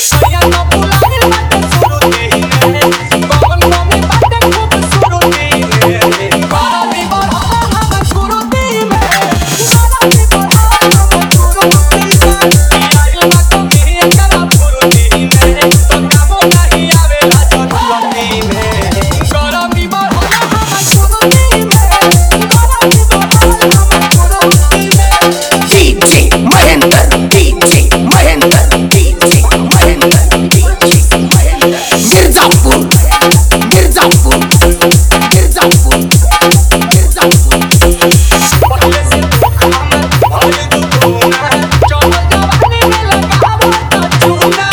सैया तो बुलाए बाटे सुरुती में कौन कमी बाटे खूबसूरती में बाराती बढ़ा हम सुरुती में बाराती बढ़ा हम सुरुती में आइल बा कमी एकरा फुरुती में तो कामो नहीं आवेला जरूरती में गरमी बढ़ा हम सुरुती में बाराती बढ़ा हम सुरुती में DJ Mahendra DJ Mahendra DJ Mahendra DJ Mahendra Mirzapur Mirzapur Mirzapur Mirzapur पहले से हमर भइल दुगुना चल जवानी में लगावो त चूना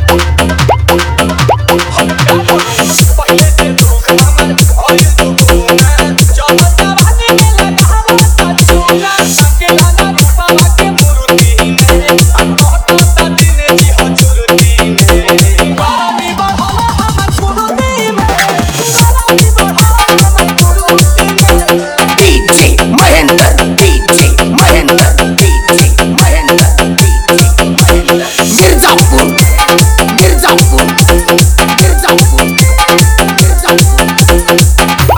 पहले से दुख हमर भइल दुगुना चल जवानी में लगावो त चूना अकेला ना रूपावा के मूर्ति में कहता त दिन जी हजूरती में बाराती बढ़ा हमर सुरुती में बाराती बढ़ा हमर सुरुती में DJ Mahendra DJ Mahendra DJ Mahendra DJ Mahendra Mirzapur Mirzapur Mirzapur Mirzapur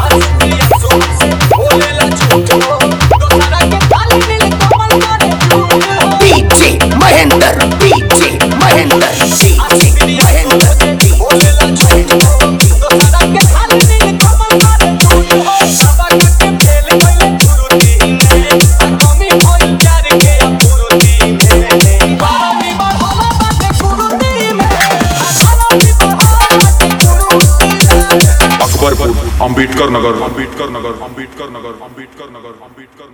DJ Mahendra DJ Mahendra DJ Mahendra DJ Akbarpur Ambedkar Nagar Ambedkar Nagar Ambedkar Nagar Ambedkar Nagar Ambedkar